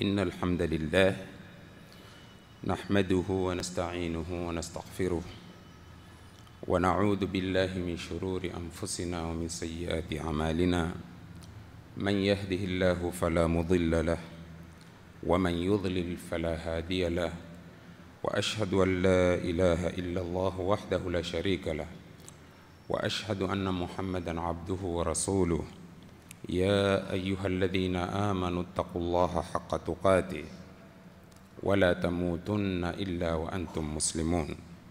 إن الحمد لله نحمده ونستعينه ونستغفره ونعوذ بالله من شرور أنفسنا ومن سيئات أعمالنا من يهده الله فلا مضل له ومن يضلل فلا هادي له وأشهد أن لا إله إلا الله وحده لا شريك له وأشهد أن محمدا عبده ورسوله يا أيها الذين آمنوا اتقوا الله حق تقاته ولا تموتن إلا وأنتم مسلمون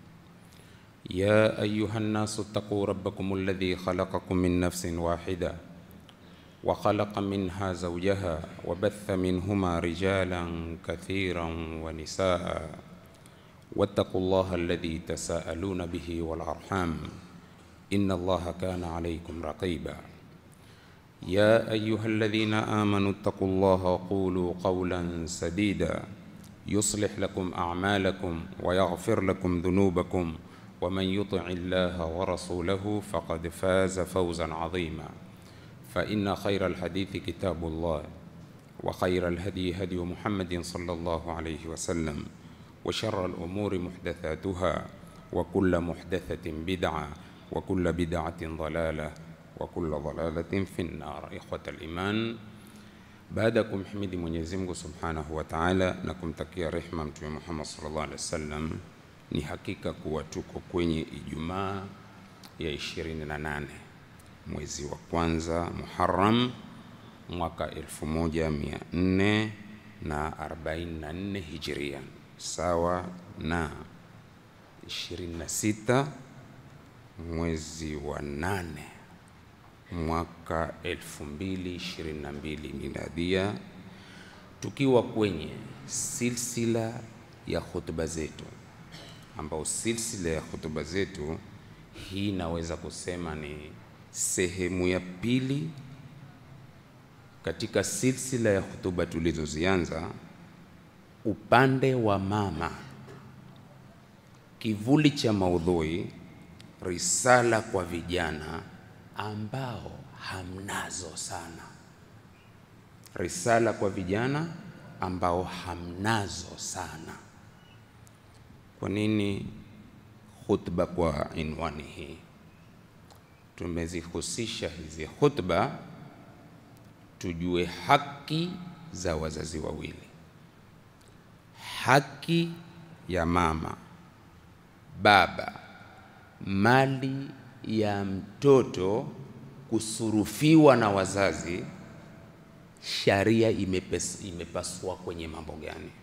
يا أيها الناس اتقوا ربكم الذي خلقكم من نفس واحدة وخلق منها زوجها وبث منهما رجالا كثيرا ونساء واتقوا الله الذي تساءلون به والأرحام إن الله كان عليكم رقيبا يا أيها الذين آمنوا اتقوا الله وقولوا قولا سديدا يصلح لكم أعمالكم ويغفر لكم ذنوبكم ومن يطع الله ورسوله فقد فاز فوزا عظيما فإن خير الحديث كتاب الله وخير الهدي هدي محمد صلى الله عليه وسلم وشر الأمور محدثاتها وكل محدثة بدعة وكل بدعة ضلالة وكل ضلالة في النار إخوة الإيمان baada ya kumhimidi Mwenyezi Mungu Subhanahu wa Ta'ala na kumtakia rehma Mtume Muhammad sallallahu alaihi wasallam, ni hakika kuwa tuko kwenye Ijumaa ya 28 mwezi wa kwanza Muharram mwaka 1444 Hijria, sawa na 26 mwezi wa nane mwaka 2022 miladia, tukiwa kwenye silsila ya hutuba zetu, ambao silsila ya hutuba zetu hii naweza kusema ni sehemu ya pili katika silsila ya hutuba tulizozianza, upande wa mama, kivuli cha maudhui, risala kwa vijana ambao hamnazo sana, risala kwa vijana ambao hamnazo sana. Kwa nini khutba kwa inwani hii? Tumezihusisha hizi khutba tujue haki za wazazi wawili, haki ya mama, baba, mali ya mtoto kusurufiwa na wazazi, sharia imepes, imepasua kwenye mambo gani?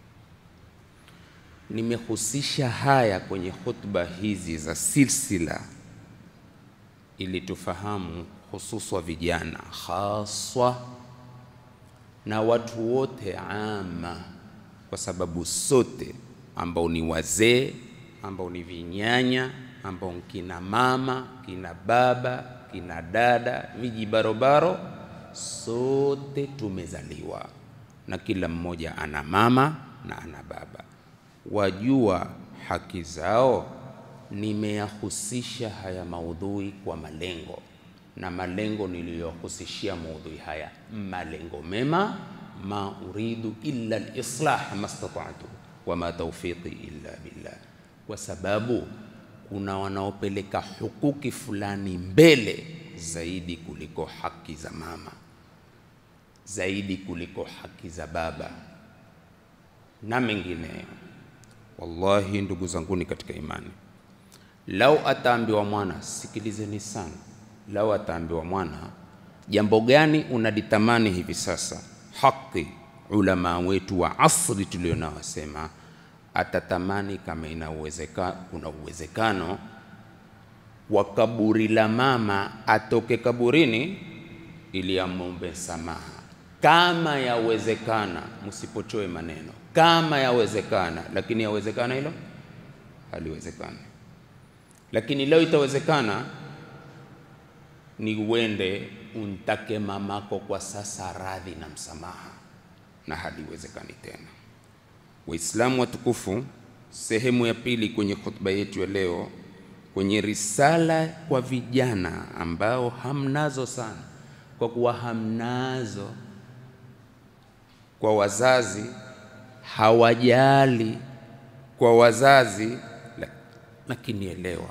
Nimehusisha haya kwenye hutuba hizi za silsila ili tufahamu hususwa vijana haswa na watu wote ama, kwa sababu sote ambao ni wazee ambao ni vinyanya ambao kina mama kina baba kina dada vijibarobaro, sote tumezaliwa na kila mmoja ana mama na ana baba. Wajua haki zao. Nimeyahusisha haya maudhui kwa malengo, na malengo niliyohusishia maudhui haya malengo mema, ma uridu illa al-islah mastata'tu wa ma tawfiqi illa billah, kwa sababu kuna wanaopeleka hukuki fulani mbele zaidi kuliko haki za mama, zaidi kuliko haki za baba na mengineyo. Wallahi, ndugu zanguni katika imani, lau ataambiwa mwana, sikilizeni sana, lau ataambiwa mwana, jambo gani unalitamani hivi sasa, haki ulama wetu wa asri tulionao wasema atatamani kama ina uwezekano, kuna uwezekano wa kaburi la mama atoke kaburini ili amombe samaha, kama yawezekana. Msipochoe maneno, kama yawezekana. Lakini yawezekana hilo? Haliwezekani. Lakini leo itawezekana, ni uende untake mamako kwa sasa radhi na msamaha, na haliwezekani tena. Waislamu watukufu, sehemu ya pili kwenye khutba yetu ya leo, kwenye risala kwa vijana ambao hamnazo sana, kwa kuwa hamnazo kwa wazazi, hawajali kwa wazazi, lakini elewa,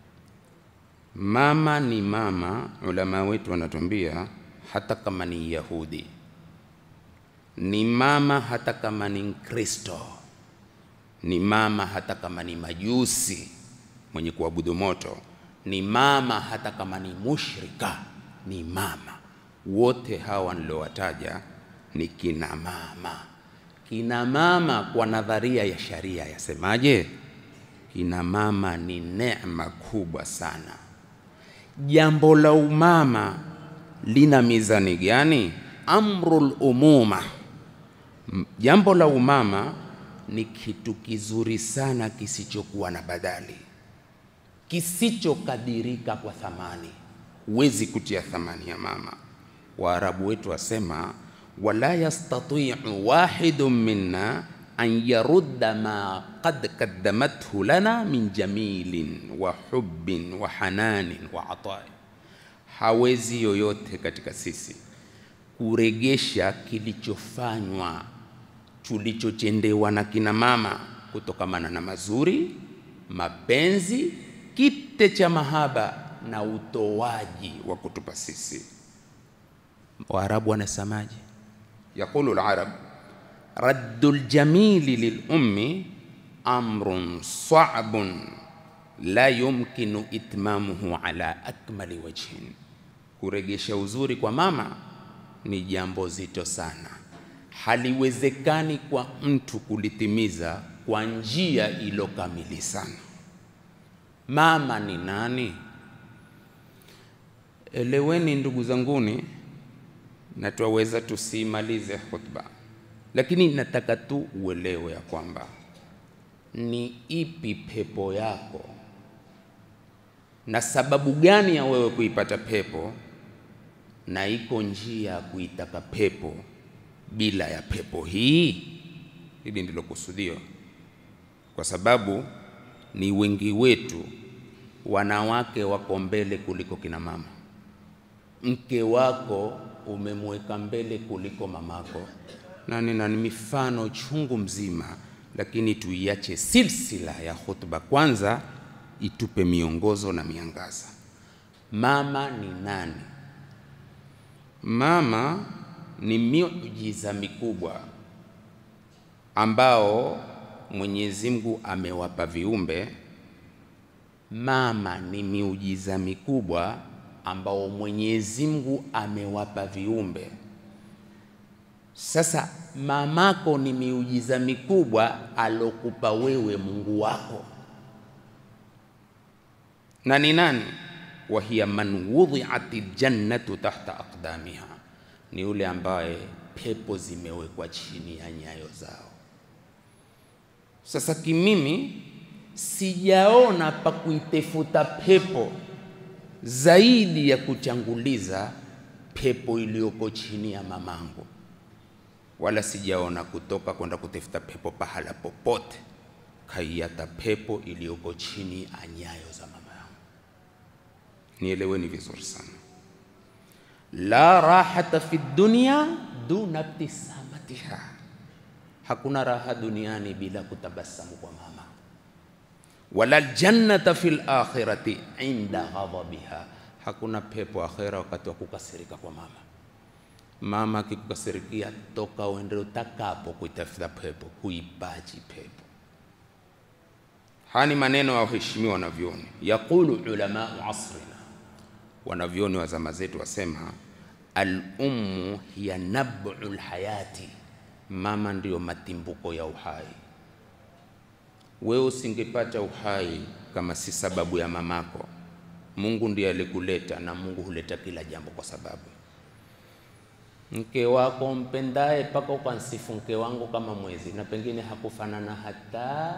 mama ni mama. Ulama wetu wanatuambia hata kama ni Yahudi ni mama, hata kama ni Mkristo ni mama, hata kama ni majusi mwenye kuabudu moto ni mama, hata kama ni mushrika ni mama. Wote hawa niliowataja ni kina mama. Kina mama kwa nadharia ya sharia yasemaje? Kina mama ni neema kubwa sana. Jambo la umama lina mizani gani? Amrul umuma, jambo la umama ni kitu kizuri sana kisichokuwa na badali, kisichokadirika kwa thamani. Huwezi kutia thamani ya mama. Waarabu wetu wasema wala yastatiu wahidun minna an yarudda ma qad qaddamathu lana min jamilin wa hubbin wa hananin wa atai, hawezi yoyote katika sisi kuregesha kilichofanywa tulichochendewa na kina mama kutokamana na mazuri, mapenzi, kite cha mahaba na utoaji wa kutupa sisi. Waarabu wanasemaje? Yaqulu al-arab raddu ljamili lilummi amrun sabun la yumkinu itmamuhu ala akmali wajhin, kuregesha uzuri kwa mama ni jambo zito sana, haliwezekani kwa mtu kulitimiza kwa njia ilo kamili sana. Mama ni nani? Eleweni ndugu zanguni, na twaweza tusimalize khutba, lakini nataka tu uelewe ya kwamba ni ipi pepo yako na sababu gani ya wewe kuipata pepo, na iko njia ya kuitaka pepo bila ya pepo hii. Hili ndilo kusudio, kwa sababu ni wengi wetu wanawake wako mbele kuliko kina mama. Mke wako umemweka mbele kuliko mamako, na nina mifano chungu mzima, lakini tuiache silsila ya khutba kwanza itupe miongozo na miangaza. Mama ni nani? Mama ni miujiza mikubwa ambao Mwenyezi Mungu amewapa viumbe. Mama ni miujiza mikubwa ambao Mwenyezi Mungu amewapa viumbe. Sasa mamako ni miujiza mikubwa alokupa wewe Mungu wako, na ni nani? wa hiya man wudhi'at aljannatu tahta aqdamiha, ni yule ambaye pepo zimewekwa chini ya nyayo zao. Sasa kimimi sijaona pa kuitefuta pepo zaidi ya kuchanguliza pepo iliyoko chini ya mamangu, wala sijaona kutoka kwenda kutafuta pepo pahala popote, kaiata pepo iliyoko chini ya nyayo za mama yangu. Nieleweni vizuri sana, la rahata fi dunya duna ibtisamatiha, hakuna raha duniani bila kutabasamu kwa mama wala ljannata fi lakhirati inda ghadabiha, hakuna pepo akhera wakati wa kukasirika kwa mama. Mama akikukasirikia, toka uende utakapo kuitafuta pepo, huipaji pepo. Haya ni maneno ya waheshimiwa wanavyoni. Yaqulu ulamau asrina, wanavyoni wa zama zetu wasema, al-ummu hiya nab'u lhayati, mama ndiyo matimbuko ya uhai. Wewe usingepata uhai kama si sababu ya mamako. Mungu ndiye alikuleta, na Mungu huleta kila jambo kwa sababu. Mke wako mpendaye, mpaka ukansifu mke wangu kama mwezi, na pengine hakufanana hata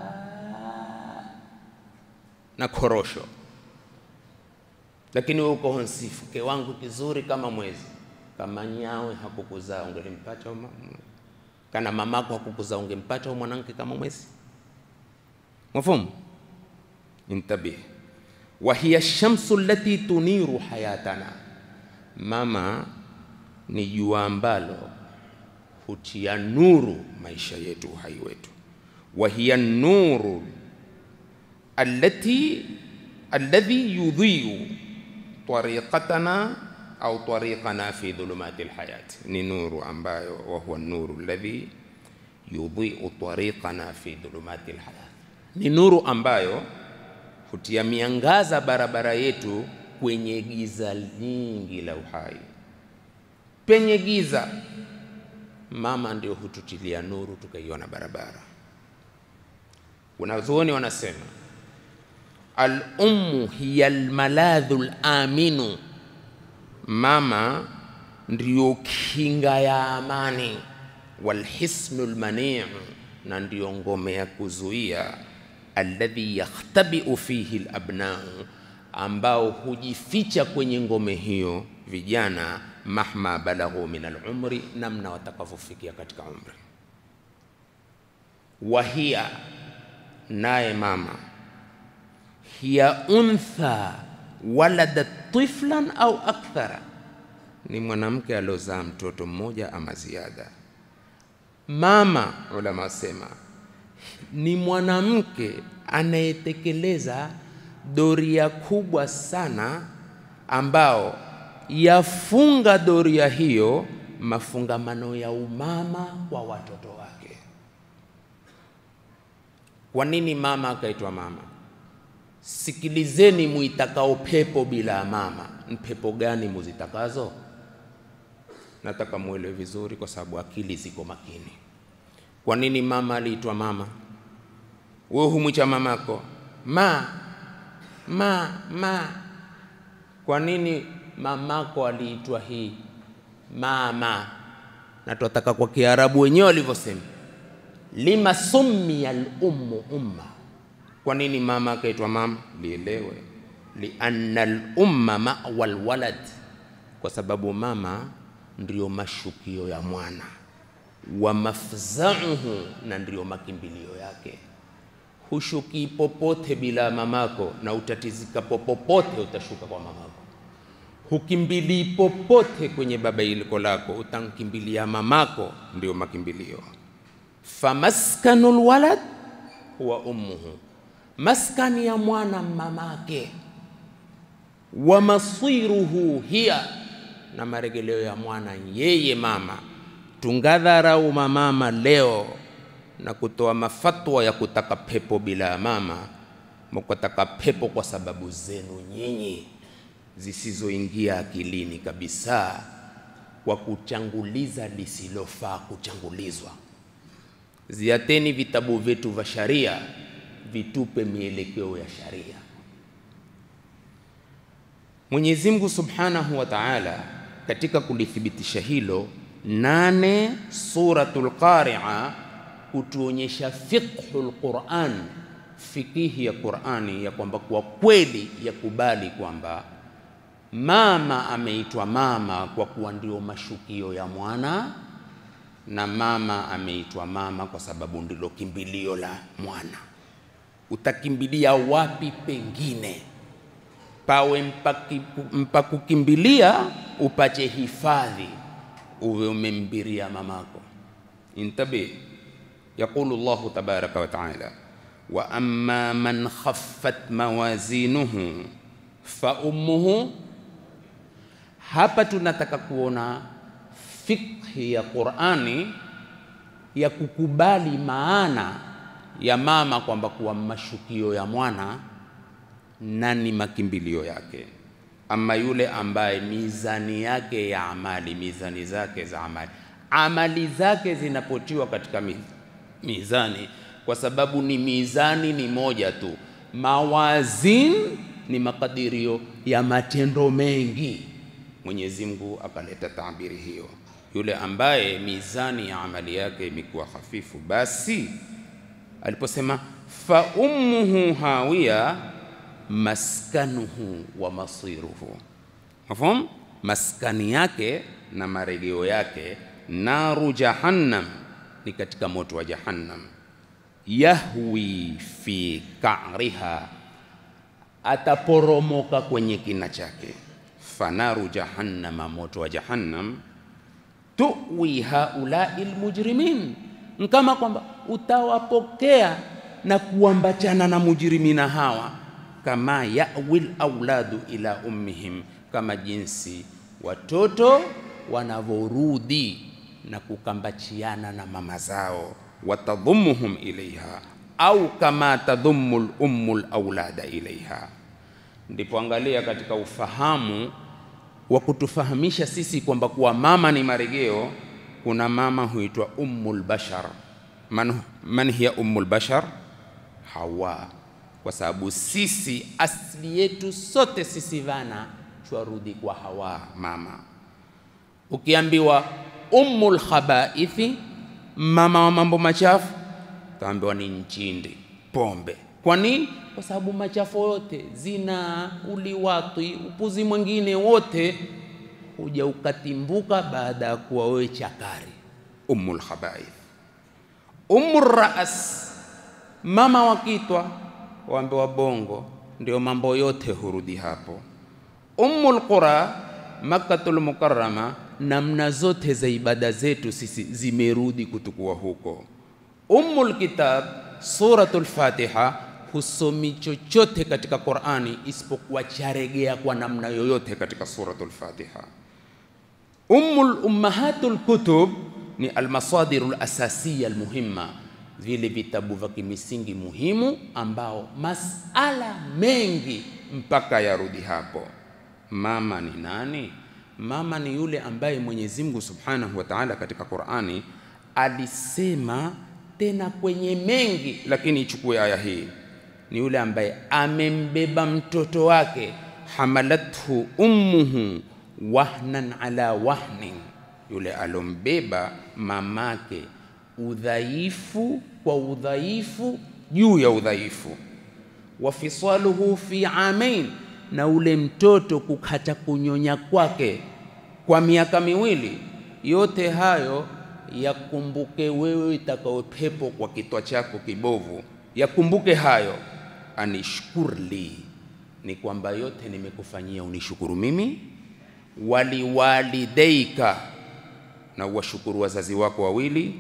na korosho, lakini wewe uko nsifu mke wangu kizuri kama mwezi. Kama nyawe hakukuzaa ungelimpata uma, kana mamako hakukuzaa ungempata mwanamke kama mwezi Mafhumu? Intabih. wa hiya shamsu allati tuniru hayatana, mama ni jua ambalo hutia nuru maisha yetu, uhai wetu. wa hiya nuru allati alladhi yudhiu tariqatana au tariqana fi dhulumati alhayat, ni nuru ambayo wa huwa nuru alladhi yudhiu tariqana fi dhulumati alhayat, ni nuru ambayo hutia miangaza barabara yetu kwenye giza nyingi la uhai. Penye giza, mama ndio hututilia nuru tukaiona barabara. Wanazuoni wanasema al-ummu hiya al-maladhu al-aminu, mama ndiyo kinga ya amani, walhisnu al-mani'u, na ndiyo ngome ya kuzuia alladhi yakhtabiu fihi al-abna'u, ambao hujificha kwenye ngome hiyo vijana, mahma balaghu min al-umri, namna watakavyofikia katika umri. Wahia, naye mama hiya untha waladat tiflan au akthara, ni mwanamke aliozaa mtoto mmoja ama ziada. Mama, ulama wasema ni mwanamke anayetekeleza doria kubwa sana, ambao yafunga doria hiyo mafungamano ya umama kwa watoto wake. Kwa nini mama akaitwa mama? Sikilizeni muitakao pepo bila mama, ni pepo gani muzitakazo? Nataka muelewe vizuri, kwa sababu akili ziko makini. Kwa nini mama aliitwa mama? Wewe humwicha mamako ma ma ma. Kwa nini mamako aliitwa hii mama? Na tunataka kwa Kiarabu wenyewe walivyosema, lima summiya al-ummu umma kwa nini mama akaitwa mama? Lielewe, lianna al-umma mawa alwalad, kwa sababu mama ndiyo mashukio ya mwana, wa mafzauhu, na ndiyo makimbilio yake. Hushukii popote bila mamako, na utatizika popote utashuka kwa mamako. Hukimbilii popote kwenye baba iliko lako, utamkimbilia mamako, ndiyo makimbilio. Famaskanu lwalad huwa ummuhu maskani ya mwana mamake, wa masiruhu hiya, na maregeleo ya mwana yeye mama. Tungadharau mamama leo na kutoa mafatwa ya kutaka pepo bila ya mama, mkataka pepo kwa sababu zenu nyinyi zisizoingia akilini kabisa, kwa kuchanguliza lisilofaa kuchangulizwa. Ziateni vitabu vyetu vya sharia vitupe mielekeo ya sharia. Mwenyezi Mungu Subhanahu wa Ta'ala katika kulithibitisha hilo, nane Suratul Qari'a kutuonyesha fiqhul Qur'an, fikihi ya Qur'ani, ya kwamba kwa kweli yakubali kwamba mama ameitwa mama kwa kuwa ndio mashukio ya mwana na mama ameitwa mama kwa sababu ndilo kimbilio la mwana utakimbilia wapi pengine pawe mpaki, mpakukimbilia upache hifadhi uwe umembiria mamako. Intabi, yaqulu Allahu tabaraka wa taala, wa amma man khaffat mawazinuhu fa ummuhu. Hapa tunataka kuona fikhi ya Qur'ani ya kukubali maana ya mama kwamba kuwa mashukio ya mwana na ni makimbilio yake. Ama yule ambaye mizani yake ya amali, mizani zake za amali, amali zake zinapotiwa katika mizani, kwa sababu ni mizani ni moja tu. Mawazin ni makadirio ya matendo mengi. Mwenyezi Mungu akaleta tabiri hiyo, yule ambaye mizani ya amali yake imekuwa hafifu, basi aliposema fa ummuhu hawiya maskanuhu wa masiruhu, mafhum, maskani yake na marejeo yake naru jahannam, ni katika moto wa jahannam. Yahwi fi ka'riha, ataporomoka kwenye kina chake. Fanaru jahannama, moto wa jahannam. tuwi haulai lmujrimin, kama kwamba utawapokea na kuambachana na mujrimina hawa, kama yawi lauladu ila ummihim, kama jinsi watoto wanavyorudi na kukambachiana na mama zao, watadhumuhum ilaiha au kama tadhumu lummu laulada ilaiha. Ndipo angalia katika ufahamu wa kutufahamisha sisi kwamba kuwa mama ni marejeo. Kuna mama huitwa ummul bashar. Man, man hiya ummul bashar? Hawa, kwa sababu sisi asili yetu sote sisi vana twarudi kwa Hawa mama. Ukiambiwa ummul khabaithi, mama wa mambo machafu, utaambiwa ni nchindi, pombe. Kwa nini? Kwa sababu machafu yote, zina, uliwatwi, upuzi mwingine wote huja ukatimbuka baada ya kuwa wewe chakari. Ummul khabaith. Ummul raas, mama wa kitwa, waambiwa bongo, ndio mambo yote hurudi hapo. Ummul qura, Makkatul Mukarrama, namna zote za ibada zetu sisi zimerudi kutukua huko. Ummul kitab, Suratul Fatiha husomi chochote katika Qur'ani isipokuwa charegea kwa namna yoyote katika Suratul Fatiha. Ummul ummahatul kutub ni almasadirul asasiya almuhimma, vile vitabu vya kimisingi muhimu ambao masala mengi mpaka yarudi hapo. Mama ni nani? Mama ni yule ambaye Mwenyezi Mungu Subhanahu wa Ta'ala katika Qur'ani alisema tena kwenye mengi, lakini ichukue aya hii ni yule ambaye amembeba mtoto wake, hamalathu ummuhu wahnan ala wahnin, yule alombeba mamake udhaifu kwa udhaifu juu ya udhaifu. Wa fisaluhu fi amain, na ule mtoto kukata kunyonya kwake kwa miaka miwili. Yote hayo yakumbuke wewe itakao pepo kwa kitwa chako kibovu, yakumbuke hayo anishkurli ni kwamba yote nimekufanyia unishukuru mimi, waliwalideika na uwashukuru wazazi wako wawili,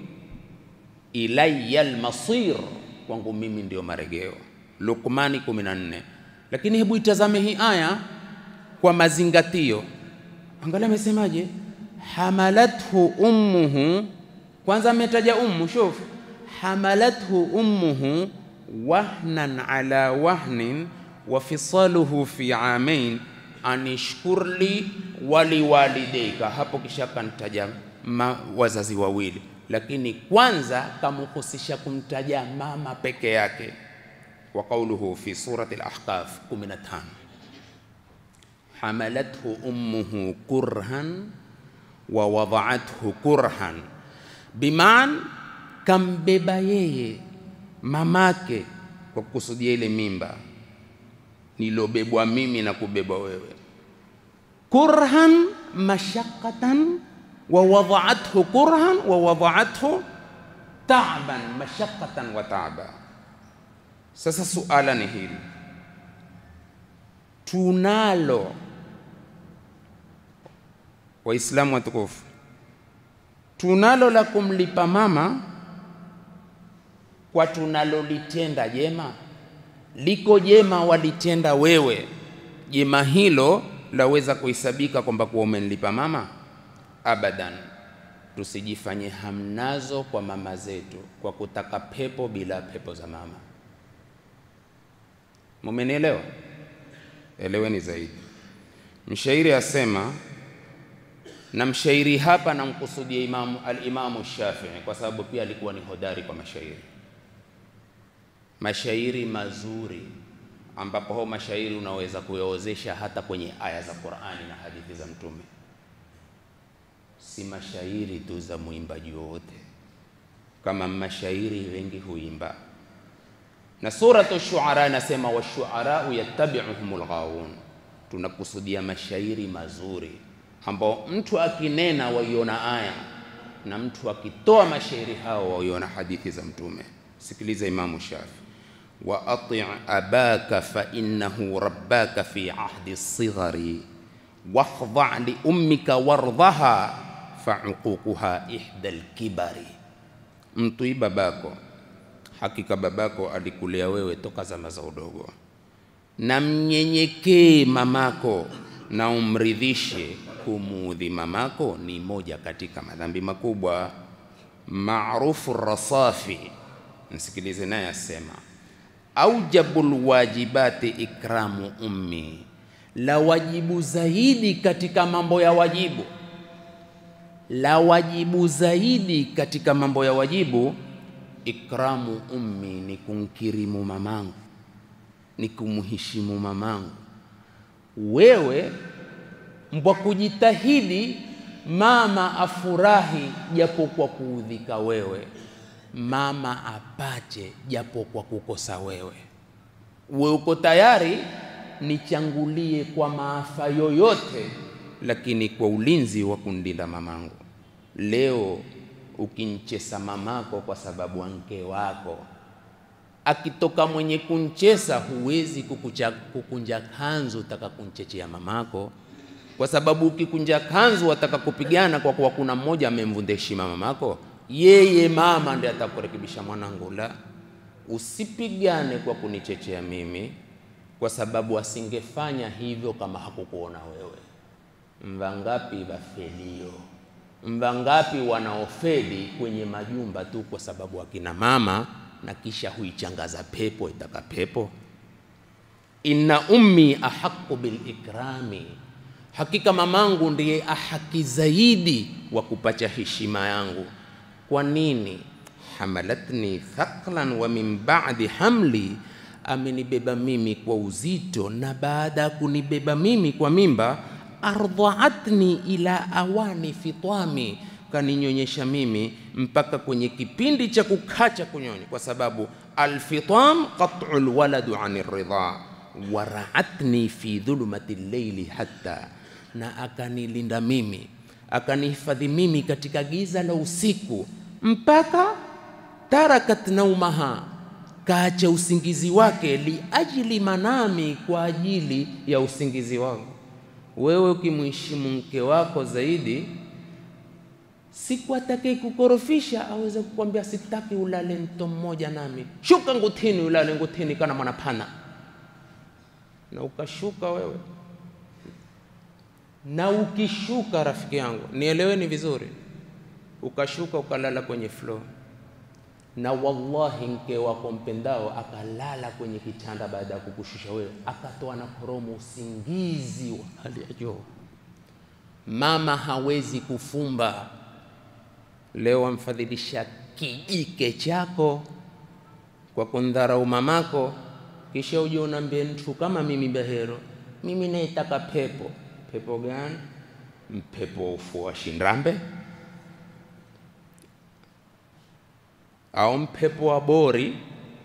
ilayya almasir, kwangu mimi ndio marejeo. Luqmani 14. Lakini hebu itazame hii aya kwa mazingatio, angalia amesemaje, hamalathu ummuhu. Kwanza ametaja ummu, shuf, hamalathu ummuhu wahnan ala wahnin wa fisaluhu fi amain anishkurli waliwalideika. Hapo kisha kantaja wazazi wawili, lakini kwanza kamhusisha kumtaja mama peke yake. Wa qauluhu fi surati al-Ahqaf 15 hamalathu ummuhu kurhan wa wada'athu kurhan, biman kambeba yeye mamake kwa kukusudia ile mimba nilobebwa mimi na kubebwa wewe, kurhan mashaqatan wa wada'athu kurhan wa wada'athu ta'ban mashaqatan wa ta'ba. Sasa suala ni hili, tunalo Waislamu watukufu, tunalo la kumlipa mama kwa tunalolitenda jema. Liko jema walitenda wewe, jema hilo laweza kuhesabika kwamba kuwa umenilipa mama? Abadan. Tusijifanye hamnazo kwa mama zetu kwa kutaka pepo bila pepo za mama. Mumenielewa? Eleweni zaidi. Mshairi asema, na mshairi hapa namkusudia Imamu al-Imamu Shafii kwa sababu pia alikuwa ni hodari kwa mashairi mashairi mazuri ambapo hao mashairi unaweza kuyaozesha hata kwenye aya za Qur'ani na hadithi za Mtume, si mashairi tu za mwimbaji wowote, kama mashairi wengi huimba. Na suratu Shuara inasema washuarau yattabi'uhumul ghawun, tunakusudia mashairi mazuri ambao mtu akinena waiona aya na mtu akitoa mashairi hao waiona hadithi za Mtume. Sikiliza Imamu Shafi wa ati' abaka fa innahu rabbaka fi ahdi sighari wahdha li ummika wardhaha fauququha ihda lkibari, mtwii babako, hakika babako alikulea wewe toka zama za udogo, na mnyenyekee mamako na umridhishe. Kumuudhi mamako ni moja katika madhambi makubwa. Maarufu Rasafi, msikilize naye asema, aujabul wajibati ikramu ummi, la wajibu zaidi katika mambo ya wajibu, la wajibu zaidi katika mambo ya wajibu, ikramu ummi, ni kumkirimu mamangu, ni kumheshimu mamangu. Wewe mbwa kujitahidi mama afurahi japo kwa kuudhika wewe, mama apate japo kwa kukosa wewe. We uko tayari nichangulie kwa maafa yoyote, lakini kwa ulinzi wa kundinda mamangu. Leo ukinchesa mamako kwa sababu anke wako akitoka mwenye kunchesa, huwezi kukucha, kukunja kanzu utaka kunchechea mamako kwa sababu ukikunja kanzu wataka kupigana kwa kuwa kuna mmoja amemvunja heshima mamako, yeye mama ndiye atakurekebisha. Mwanangu, la, usipigane kwa kunichechea mimi, kwa sababu asingefanya hivyo kama hakukuona wewe. Mvangapi vafelio, mvangapi wanaofeli kwenye majumba tu kwa sababu akina mama, na kisha huichangaza pepo itaka pepo. Inna ummi ahaqu bil ikrami Hakika mamangu ndiye ahaki zaidi wa kupacha heshima yangu. Kwa nini? hamalatni thaqlan wa min ba'di hamli, amenibeba mimi kwa uzito, na baada ya kunibeba mimi kwa mimba, ardhaatni ila awani fitami, kaninyonyesha mimi mpaka kwenye kipindi cha kukacha kunyonya, kwa sababu alfitam qat'u alwaladu ani ridha waraatni fi dhulumati llaili hatta na akanilinda mimi akanihifadhi mimi katika giza la usiku mpaka tarakat naumaha, kaacha usingizi wake, liajli manami, kwa ajili ya usingizi wangu. Wewe ukimheshimu mke wako zaidi, siku atakaye kukorofisha aweze kukwambia sitaki ulale mto mmoja nami, shuka ngutini, ulale ngutini kana mwanapana, na ukashuka wewe na ukishuka, rafiki yangu, nieleweni vizuri, ukashuka ukalala kwenye floor, na wallahi mke wako mpendao akalala kwenye kitanda baada ya kukushusha wewe, akatoa na koromo, usingizi wa hali ya juu. Mama hawezi kufumba. Leo wamfadhilisha kijike chako kwa kundharau mamako, kisha uje unaambie mtu kama mimi Bahero, mimi naitaka pepo Pepo gani? Mpepo wa ufuo wa Shindrambe au mpepo wa Bori?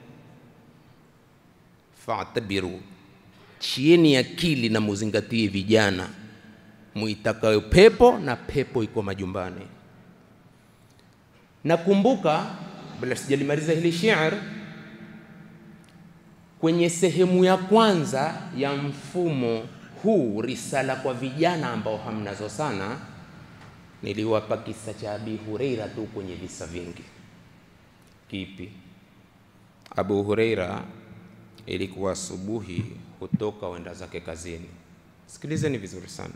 Fatabiru, chieni akili na muzingatie vijana, muitakayo pepo na pepo iko majumbani. Nakumbuka bila sijalimaliza hili shi'r, kwenye sehemu ya kwanza ya mfumo huu risala kwa vijana ambao hamnazo sana, niliwapa kisa cha Abi Hureira tu kwenye visa vingi. Kipi? Abu Hureira ilikuwa asubuhi, hutoka wenda zake kazini. Sikilizeni vizuri sana,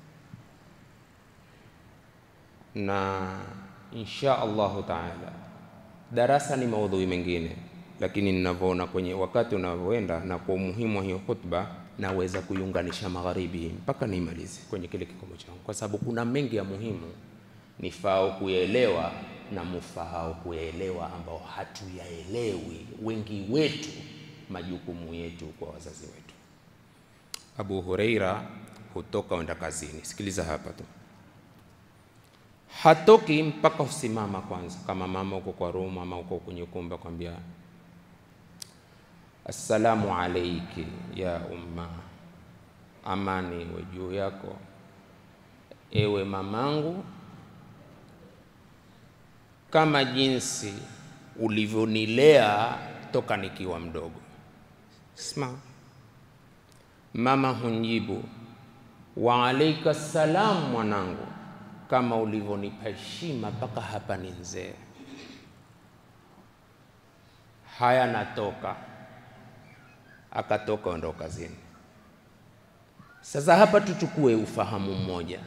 na insha Allahu taala darasa ni maudhui mengine, lakini ninavyoona kwenye wakati unavyoenda na kwa umuhimu wa hiyo khutba naweza kuiunganisha magharibi mpaka niimalize kwenye kile kikomo changu, kwa sababu kuna mengi ya muhimu nifao kuyaelewa na mufahao kuyaelewa, ambao hatuyaelewi wengi wetu, majukumu yetu kwa wazazi wetu. Abu Huraira hutoka wenda kazini. Sikiliza hapa tu, hatoki mpaka usimama kwanza, kama mama uko kwa room ama uko kwenye ukumbi, kwambia Assalamu alayki ya umma, amani iwe juu yako ewe mamangu, kama jinsi ulivyonilea toka nikiwa mdogo. Sma, mama hunjibu wa alaika salam, mwanangu, kama ulivyonipa heshima mpaka hapa ni mzee. Haya, natoka. Akatoka ndo kazini. Sasa hapa tuchukue ufahamu mmoja,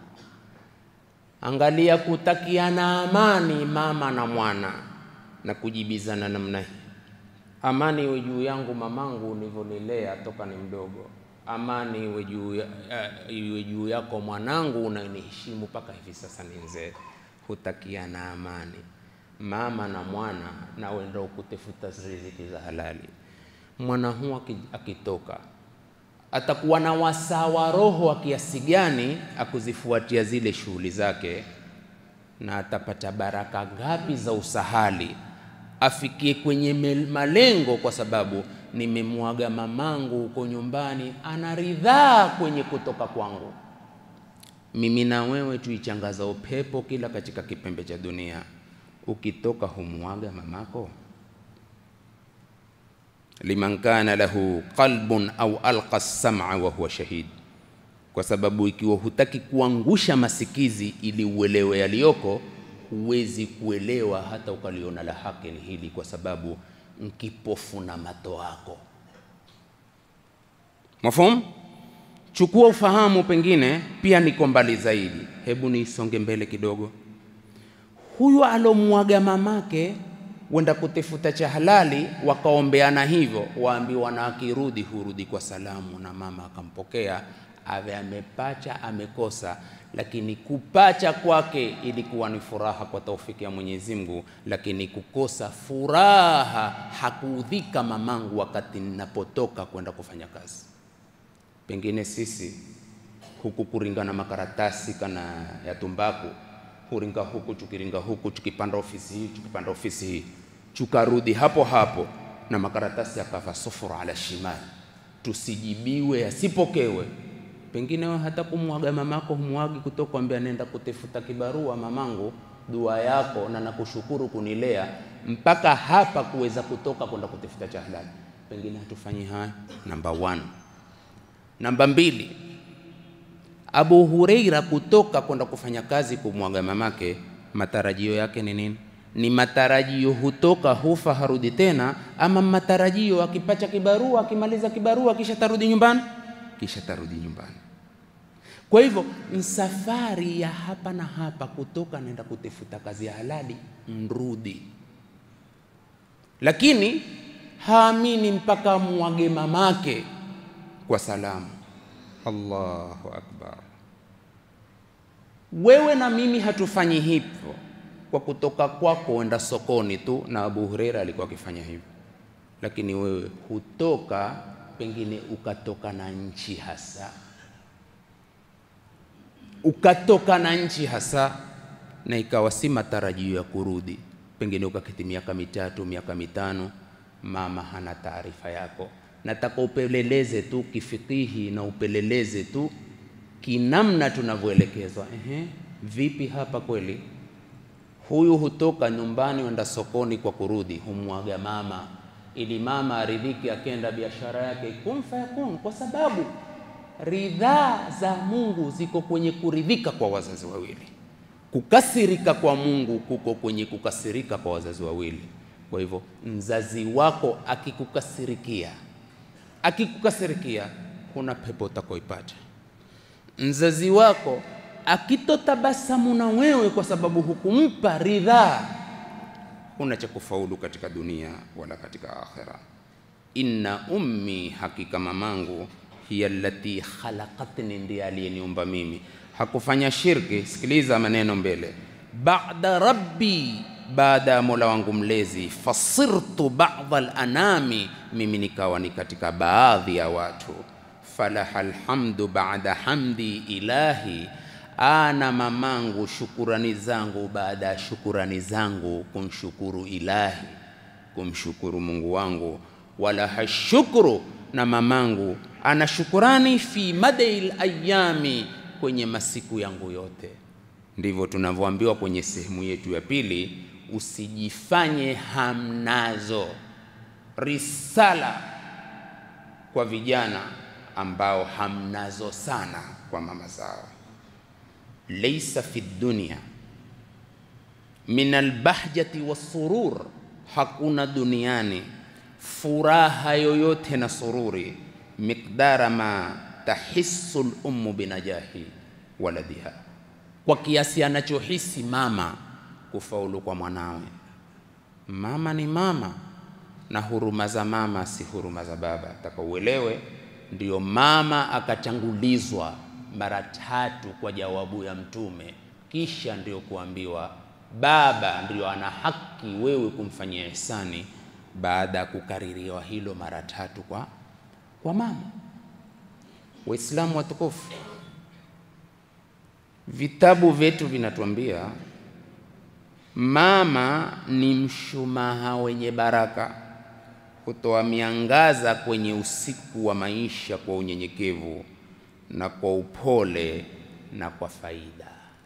angalia kutakiana amani mama na mwana na kujibizana namna hii. Amani iwe juu yangu mamangu ulivyonilea toka ni mdogo, amani iwe juu ya, uh, iwe juu yako mwanangu unaniheshimu mpaka hivi sasa ni mzee. Hutakiana amani mama na mwana, nawe ndo kutafuta riziki za halali. Mwana huu akitoka atakuwa na wasaa wa roho wa kiasi gani akuzifuatia zile shughuli zake, na atapata baraka ngapi za usahali afikie kwenye malengo, kwa sababu nimemwaga mamangu huko nyumbani, anaridhaa kwenye kutoka kwangu. Mimi na wewe tuichangaza upepo kila katika kipembe cha dunia, ukitoka humwaga mamako liman kana lahu qalbun au alqa sam'a wa huwa shahid, kwa sababu ikiwa hutaki kuangusha masikizi ili uelewe yaliyoko, huwezi kuelewa hata ukaliona la haki ni hili, kwa sababu nkipofu na mato yako. Mafhum? Chukua ufahamu, pengine pia niko mbali zaidi. Hebu nisonge mbele kidogo. Huyu alomwaga mamake wenda kutafuta cha halali, wakaombeana hivyo, waambiwa na akirudi hurudi kwa salamu, na mama akampokea, ave amepacha amekosa, lakini kupacha kwake ilikuwa ni furaha kwa taufiki ya Mwenyezi Mungu, lakini kukosa furaha hakuudhika mamangu wakati ninapotoka kwenda kufanya kazi. Pengine sisi huku kuringa na makaratasi kana ya tumbaku huringa huku tukiringa huku tukipanda ofisi hii tukipanda ofisi hii tukarudi hapo hapo na makaratasi yakava sufura ala shimali, tusijibiwe yasipokewe. Pengine wewe hata kumwaga mamako humwagi kutoka kwambia nenda kutafuta kibarua mamangu, dua yako na nakushukuru kunilea mpaka hapa kuweza kutoka kwenda kutafuta cha halali. Pengine hatufanyi haya. Namba one. Namba mbili, Abu Huraira kutoka kwenda kufanya kazi kumwaga mamake, matarajio yake ni nini? Ni matarajio hutoka hufa harudi tena, ama matarajio akipacha kibarua akimaliza kibarua kisha tarudi nyumbani, kisha tarudi nyumbani. Kwa hivyo ni safari ya hapa na hapa, kutoka naenda kutafuta kazi ya halali, mrudi, lakini haamini mpaka mwage mamake kwa salamu. Allahu akbar! Wewe na mimi hatufanyi hivyo kwa kutoka kwako wenda sokoni tu, na Abu Huraira alikuwa akifanya hivyo, lakini wewe hutoka, pengine ukatoka na nchi hasa, ukatoka na nchi hasa, na ikawa si matarajio ya kurudi, pengine ukaketi miaka mitatu miaka mitano, mama hana taarifa yako nataka upeleleze tu kifikihi na upeleleze tu kinamna tunavyoelekezwa. Ehe, vipi hapa kweli? Huyu hutoka nyumbani wenda sokoni kwa kurudi, humwaga mama ili mama aridhiki, akenda biashara yake, kun fayakun, kwa sababu ridhaa za Mungu ziko kwenye kuridhika kwa wazazi wawili. Kukasirika kwa Mungu kuko kwenye kukasirika kwa wazazi wawili. Kwa hivyo mzazi wako akikukasirikia akikukasirikia kuna pepo utakoipata. Mzazi wako akitotabasamu na wewe kwa sababu hukumpa ridhaa, huna cha kufaulu katika dunia wala katika akhera. Inna ummi, hakika mamangu, hiya allati khalaqatni, ndiye aliyeniumba mimi. Hakufanya shirki. Sikiliza maneno mbele, ba'da rabbi baada ya Mola wangu mlezi, fasirtu ba'dha al-anami, mimi nikawa ni katika baadhi ya watu. Falaha alhamdu ba'da hamdi ilahi, ana mamangu shukurani zangu baada ya shukurani zangu kumshukuru ilahi, kumshukuru Mungu wangu. Walaha shukru, na mamangu ana shukurani fi madail ayami, kwenye masiku yangu yote. Ndivyo tunavyoambiwa kwenye sehemu yetu ya pili Usijifanye hamnazo. Risala kwa vijana ambao hamnazo sana kwa mama zao. laysa fi dunya min albahjati wassurur, hakuna duniani furaha yoyote na sururi miqdara ma tahissu lummu binajahi waladiha, kwa kiasi anachohisi mama kufaulu kwa mwanawe. Mama ni mama na huruma za mama si huruma za baba, taka uelewe. Ndiyo mama akachangulizwa mara tatu kwa jawabu ya Mtume, kisha ndiyo kuambiwa baba ndiyo ana haki wewe kumfanyia ihsani, baada ya kukaririwa hilo mara tatu kwa, kwa mama. Waislamu watukufu, vitabu vyetu vinatuambia mama ni mshumaa wenye baraka, kutoa miangaza kwenye usiku wa maisha kwa unyenyekevu na kwa upole na kwa faida.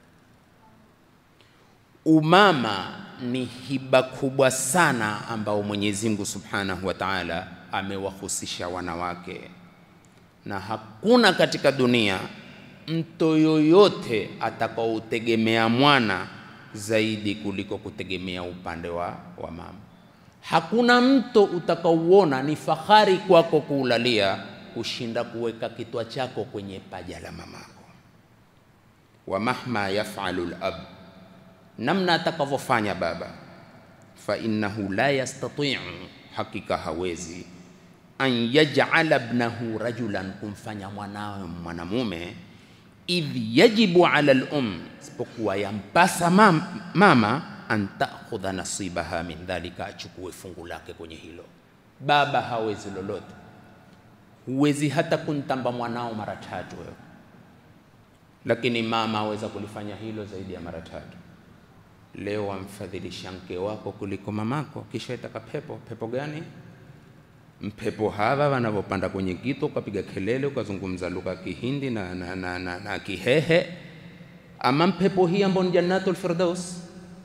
Umama ni hiba kubwa sana ambao Mwenyezi Mungu Subhanahu wa Ta'ala amewahusisha wanawake, na hakuna katika dunia mtu yoyote atakaoutegemea mwana zaidi kuliko kutegemea upande wa, wa mama. Hakuna mto utakaouona ni fahari kwako kuulalia kushinda kuweka kitwa chako kwenye paja la mamako. wa mahma yafalu lab, namna atakavyofanya baba, fa innahu la yastatiu, hakika hawezi an yaj'ala ibnahu rajulan, kumfanya mwanawe mwanamume idh yajibu ala lum, isipokuwa yampasa mam, mama an takhudha nasibaha min dhalika, achukue fungu lake kwenye hilo. Baba hawezi lolote, huwezi hata kuntamba mwanao mara tatu wewe, lakini mama aweza kulifanya hilo zaidi ya mara tatu. Leo wamfadhilisha mke wako kuliko mamako, kisha itaka pepo. Pepo gani? mpepo hawa wanavyopanda kwenye kito ukapiga kelele ukazungumza lugha ya Kihindi na, na, na, na, na Kihehe, ama mpepo hii ambayo ni Jannatul Firdaus.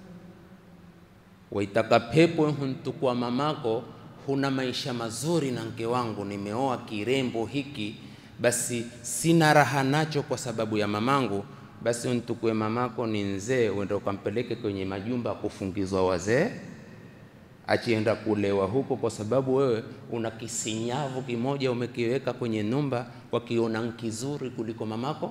Waitaka pepo huntukua mamako, huna maisha mazuri na mke wangu, nimeoa kirembo hiki, basi sina raha nacho kwa sababu ya mamangu, basi untukue mamako ni nzee, uende ukampeleke kwenye majumba ya kufungizwa wazee achienda kulewa huko, kwa sababu wewe una kisinyavu kimoja umekiweka kwenye nyumba, wakiona nkizuri kuliko mamako.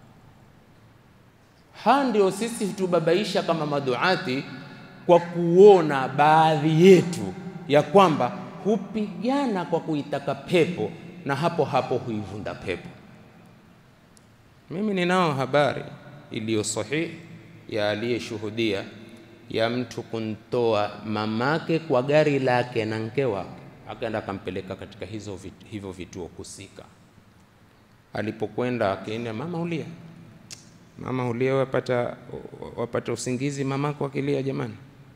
Ha, ndio sisi tubabaisha kama maduati kwa kuona baadhi yetu ya kwamba hupigana kwa kuitaka pepo na hapo hapo huivunda pepo. Mimi ninao habari iliyo sahihi ya aliyeshuhudia ya mtu kuntoa mamake kwa gari lake na mke wake, akaenda akampeleka katika hizo vit, hivyo vituo husika. Alipokwenda akaenda, mama ulia, mama ulia, wapata, wapata usingizi mamako akilia. Jamani,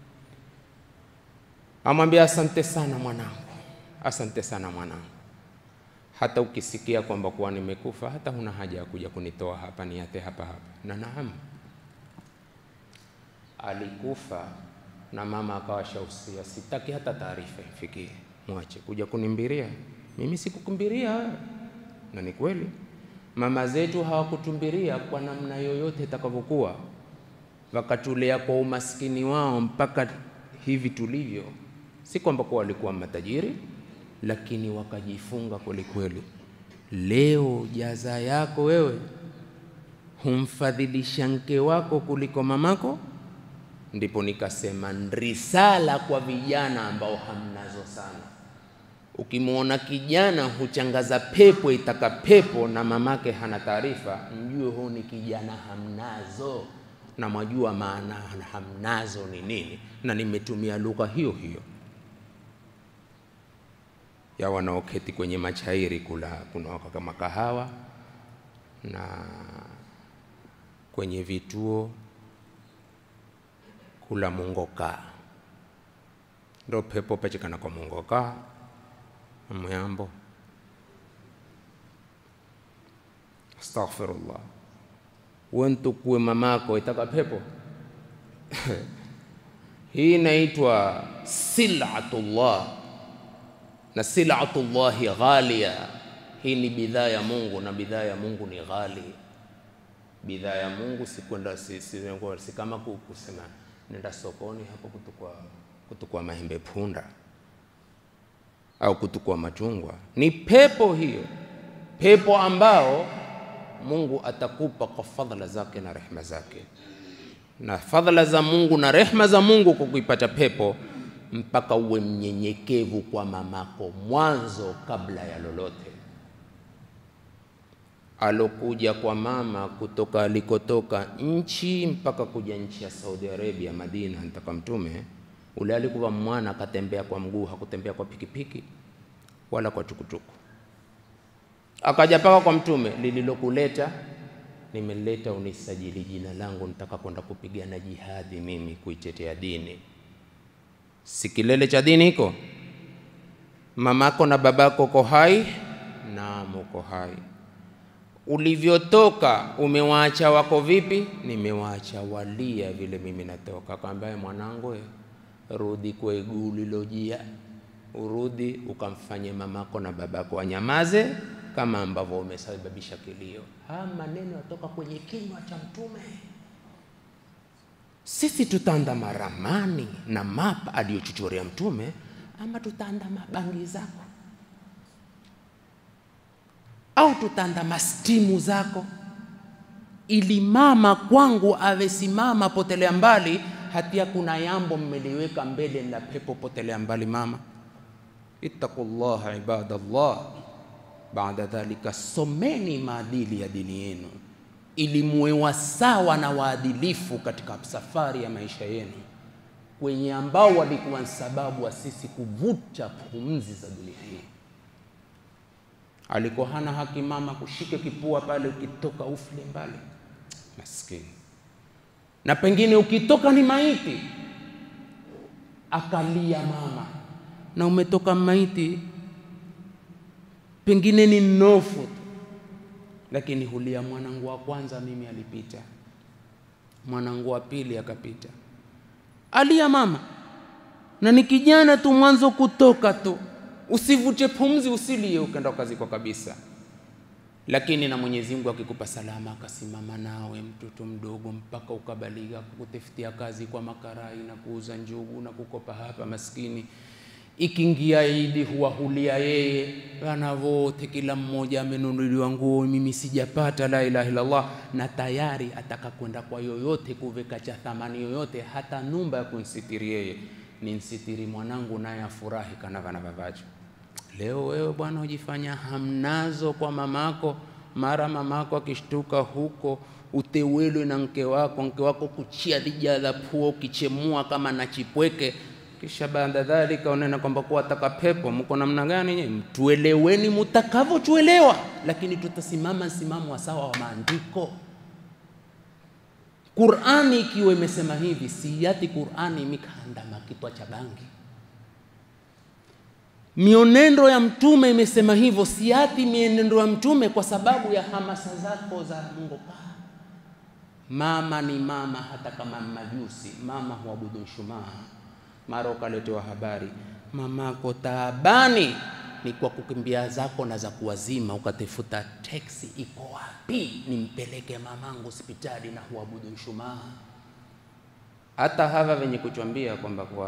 amwambia asante sana mwanangu, asante sana mwanangu, hata ukisikia kwamba kuwa nimekufa, hata huna haja ya kuja kunitoa hapa, niate hapa hapa. Na naam alikufa na mama akawa shausia, sitaki hata taarifa ifikie, mwache kuja kunimbiria mimi. Sikukimbiria wewe, na ni kweli mama zetu hawakutumbiria kwa namna yoyote itakavyokuwa, wakatulea kwa umaskini wao mpaka hivi tulivyo. Si kwamba kwa walikuwa matajiri, lakini wakajifunga kweli kweli. Leo jaza yako wewe humfadhilisha mke wako kuliko mamako ndipo nikasema risala kwa vijana ambao hamnazo sana. Ukimwona kijana huchangaza pepo itaka pepo na mamake hana taarifa, mjue huu ni kijana hamnazo, na mwajua maana hamnazo ni nini, na nimetumia lugha hiyo hiyo ya wanaoketi kwenye machairi kula kunawaka kama kahawa na kwenye vituo kula mungoka ndo pepo pachikana kwa mungoka muyambo astaghfirullah wentukue mamako itaka pepo hii inaitwa silatullah na silatullahi ghalia hii ni bidhaa ya mungu na bidhaa ya mungu ni ghali bidhaa ya Mungu si kwenda si, si, si kama ku- kusema nenda sokoni hapo kutukua, kutukua mahembe punda au kutukua machungwa. Ni pepo hiyo, pepo ambao Mungu atakupa kwa fadhila zake na rehema zake, na fadhila za Mungu na rehema za Mungu kwa kuipata pepo, mpaka uwe mnyenyekevu kwa mamako mwanzo kabla ya lolote alokuja kwa mama kutoka alikotoka nchi mpaka kuja nchi ya Saudi Arabia, Madina, ntaka Mtume ule alikuwa mwana, akatembea kwa mguu, hakutembea kwa pikipiki wala kwa tukutuku. Akaja paka kwa Mtume, lililokuleta nimeleta unisajili jina langu, nitaka kwenda kupigana jihadi mimi kuitetea dini. Si kilele cha dini hiko? Mamako na babako ko hai? Naam, uko hai ulivyotoka umewaacha wako vipi? Nimewaacha walia vile mimi natoka. Akamwambia mwanangu, eh, rudi kwa iguu ulilojia, urudi ukamfanye mamako na babako wanyamaze kama ambavyo umesababisha kilio. Haya maneno yatoka kwenye kinywa cha Mtume. Sisi tutaandama ramani na mapa aliyochochorea Mtume ama tutaandama bangi zako au tutaandama stimu zako, ili mama kwangu awe simama potelea mbali, hatia kuna yambo mmeliweka mbele la pepo potelea mbali. Mama, ittaqullaha ibadallah. Baada dhalika, someni maadili ya dini yenu ili muwe wasawa na waadilifu katika safari ya maisha yenu, kwenye ambao walikuwa ni sababu wa sisi kuvuta pumzi za dunia hii alikuwa hana haki mama kushike kipua pale, ukitoka ufle mbali, maskini. Na pengine ukitoka ni maiti, akalia mama, na umetoka maiti, pengine ni mnofu tu, lakini hulia, mwanangu wa kwanza mimi alipita, mwanangu wa pili akapita, alia mama, na ni kijana tu mwanzo kutoka tu usivute pumzi, usilie ukenda ukazikwa kabisa. Lakini na Mwenyezi Mungu akikupa salama, akasimama nawe mtoto mdogo mpaka ukabaliga, kukutafutia kazi kwa makarai na kuuza njugu na kukopa hapa, maskini. Ikiingia Idi huwahulia yeye, wana wote, kila mmoja amenunuliwa nguo, mimi sijapata, la ilaha illallah, na tayari ataka kwenda kwa yoyote kuveka cha thamani yoyote, hata numba ya kunsitiri yeye ni nsitiri mwanangu, naye afurahi kanava na vavacho. Leo wewe bwana ujifanya hamnazo kwa mamako, mara mamako akishtuka huko utewelwe na mke wako, mke wako kuchia lija la pua ukichemua kama na chipweke, kisha baada dhalika unena kwamba kuwa ataka pepo. Mko namna gani nyinyi? Mtueleweni mutakavyotuelewa, lakini tutasimama msimamo wa sawa wa maandiko. Qur'ani ikiwa imesema hivi, siyati Qur'ani imikaandama kitwa cha bangi. Mionendo ya Mtume imesema hivyo, siati mienendo ya Mtume kwa sababu ya hamasa zako za ngoka. Mama ni mama, hata kama majusi, mama huabudu mshumaa. Mara ukaletewa habari mamako taabani, ni kwa kukimbia zako na za kuwazima, ukatafuta teksi, iko wapi nimpeleke mamangu hospitali na huabudu mshumaa. Hata hawa wenye kuchwambia kwamba kwa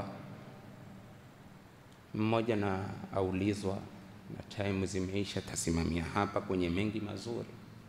mmoja na aulizwa na time zimeisha, tasimamia hapa kwenye mengi mazuri.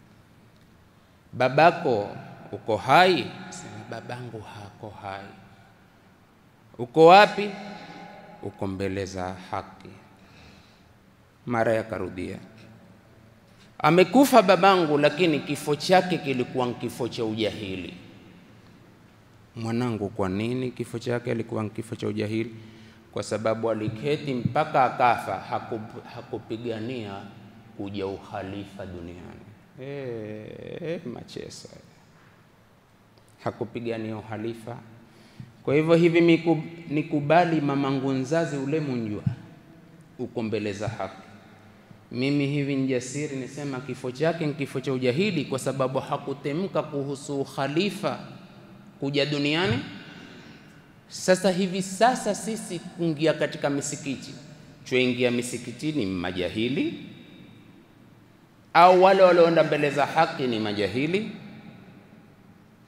Babako uko hai? Sema babangu hako hai. Uko wapi? Uko mbele za haki. Mara yakarudia, amekufa babangu, lakini kifo chake kilikuwa kifo cha ujahili. Mwanangu, kwa nini kifo chake alikuwa kifo cha ujahili? Kwa sababu aliketi mpaka akafa, hakup, hakupigania kuja ukhalifa duniani. E, machesa, hakupigania ukhalifa. Kwa hivyo hivi miku, nikubali mamangu nzazi ule munjwa uko mbele za haki. Mimi hivi njasiri nisema kifo chake ni kifo cha ujahili, kwa sababu hakutemka kuhusu ukhalifa kuja duniani. Sasa hivi sasa sisi kuingia katika misikiti, tuingia misikitini majahili au wale walioenda mbele za haki ni majahili?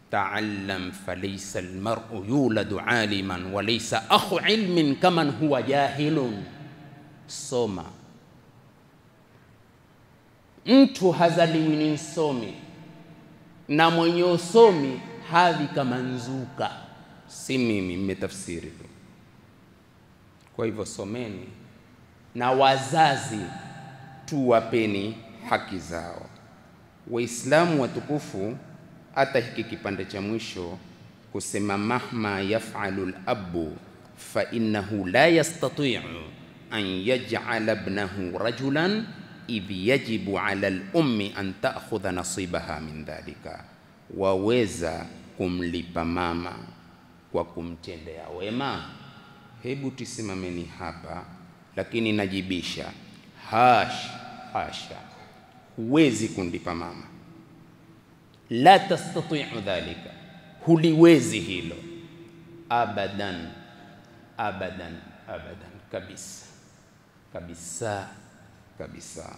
taallam falaysa almar'u yuladu aliman wa laysa akhu ilmin kaman huwa jahilun, soma. Mtu hazaliwi ni msomi na mwenye usomi hadhi kama nzuka, si mimi, mmetafsiri tu. Kwa hivyo someni, na wazazi tuwapeni haki zao. Waislamu watukufu, hata hiki kipande cha mwisho kusema mahma yafalu labu fa innahu la yastatiu an yaj'ala ibnahu rajulan idh yajibu ala lummi an ta'khudha nasibaha min dhalika, waweza kumlipa mama kwa kumtendea wema. Hebu tusimameni hapa, lakini najibisha, hash hasha, huwezi kumlipa mama, la tastatiu dhalika, huliwezi hilo abadan abadan abadan, kabisa kabisa kabisa.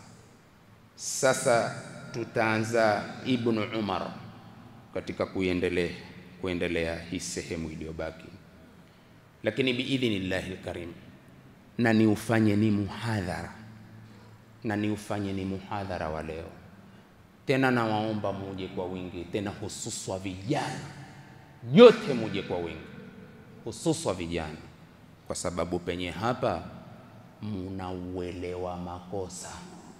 Sasa tutaanza Ibnu Umar katika kuendelea kuendelea hii sehemu iliyobaki, lakini biidhnillahi lkarim, na niufanye ni muhadhara na niufanye ni muhadhara wa leo tena, nawaomba muje kwa wingi, tena hususwa vijana nyote muje kwa wingi, hususwa vijana, kwa sababu penye hapa munauelewa makosa,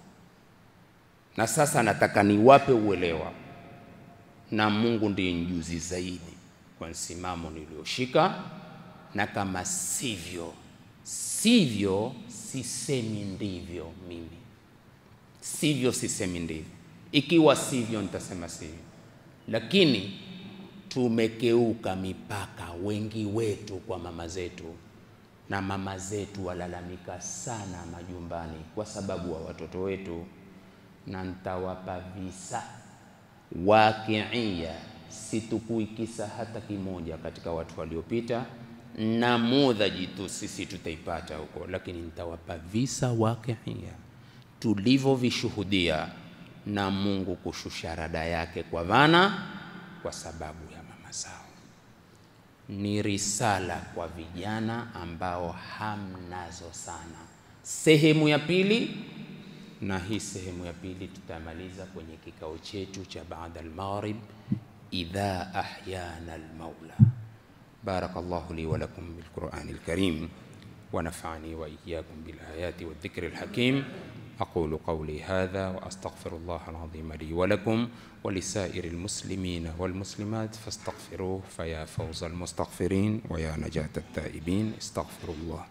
na sasa nataka niwape uelewa, na Mungu ndiye mjuzi zaidi kwa msimamo nilioshika, na kama sivyo sivyo, sisemi ndivyo. Mimi sivyo, sisemi ndivyo. Ikiwa sivyo, nitasema sivyo, lakini tumekeuka mipaka, wengi wetu kwa mama zetu na mama zetu walalamika sana majumbani kwa sababu wa watoto wetu, na nitawapa visa waqiia, situkui kisa hata kimoja katika watu waliopita, na mudhaji tu sisi tutaipata huko, lakini nitawapa visa waqiia tulivyovishuhudia na Mungu kushusha rada yake kwa vana kwa sababu ya mama zao ni risala kwa vijana ambao hamnazo sana. Sehemu ya pili, na hii sehemu ya pili tutamaliza kwenye kikao chetu cha baada al-maghrib, idha ahyana al-maula. Barakallahu li wa lakum bil Qur'anil karim wa nafa'ani wa iyyakum bil ayati wadh dhikril hakim أقول قولي هذا وأستغفر الله العظيم لي ولكم ولسائر المسلمين والمسلمات فاستغفروه فيا فوز المستغفرين ويا نجاة التائبين استغفروا الله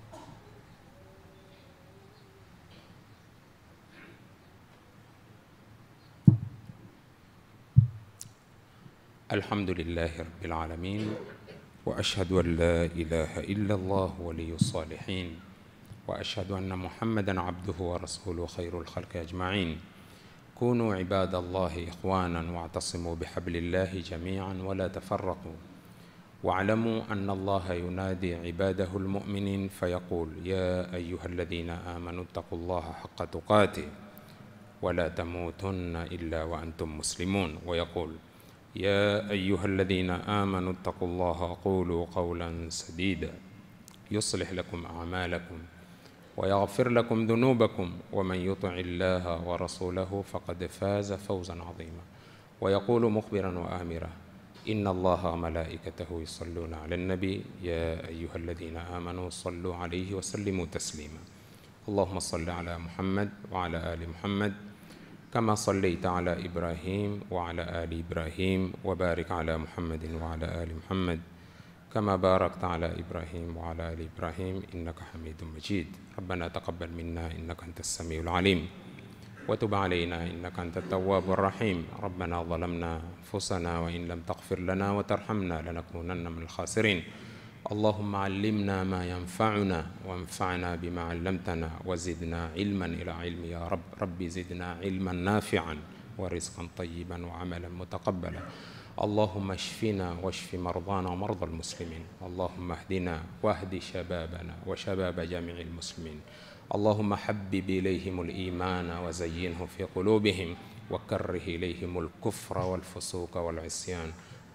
الحمد لله رب العالمين وأشهد أن لا إله إلا الله ولي الصالحين واشهد ان محمدا عبده ورسوله خير الخلق اجمعين كونوا عباد الله اخوانا واعتصموا بحبل الله جميعا ولا تفرقوا واعلموا ان الله ينادي عباده المؤمنين فيقول يا ايها الذين امنوا اتقوا الله حق تقاته ولا تموتن الا وانتم مسلمون ويقول يا ايها الذين امنوا اتقوا الله قولوا قولا سديدا يصلح لكم اعمالكم ويغفر لكم ذنوبكم ومن يطع الله ورسوله فقد فاز فوزا عظيما ويقول مخبرا وآمرا إن الله وملائكته يصلون على النبي يا أيها الذين آمنوا صلوا عليه وسلموا تسليما اللهم صل على محمد وعلى آل محمد كما صليت على إبراهيم وعلى آل إبراهيم وبارك على محمد وعلى آل محمد كما باركت على إبراهيم وعلى آل إبراهيم إنك حميد مجيد ربنا تقبل منا إنك أنت السميع العليم وتب علينا إنك أنت التواب الرحيم ربنا ظلمنا أنفسنا وإن لم تغفر لنا وترحمنا لنكونن من الخاسرين اللهم علمنا ما ينفعنا وانفعنا بما علمتنا وزدنا علما إلى علم يا رب رب زدنا علما نافعا ورزقا طيبا وعملا متقبلا اللهم اشفنا واشف مرضانا ومرضى المسلمين اللهم اهدنا واهد شبابنا وشباب جميع المسلمين اللهم حبب اليهم الايمان وزينه في قلوبهم وكره اليهم الكفر والفسوق والعصيان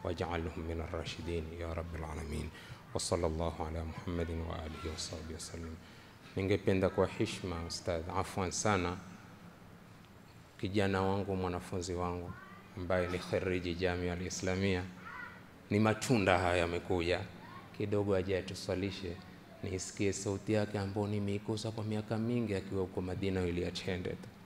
waj'alhum min ar-rashidin ya rabbil alamin wa sallallahu ala Muhammadin wa alihi wa sahbihi wasallam. Ningependa kwa heshima ustadh, afwan sana, kijana wangu mwanafunzi wangu ambaye ni khariji Jamia al-Islamia, ni matunda haya yamekuja kidogo, aje atuswalishe nisikie sauti yake ambayo nimeikosa kwa miaka mingi akiwa huko Madina ili attended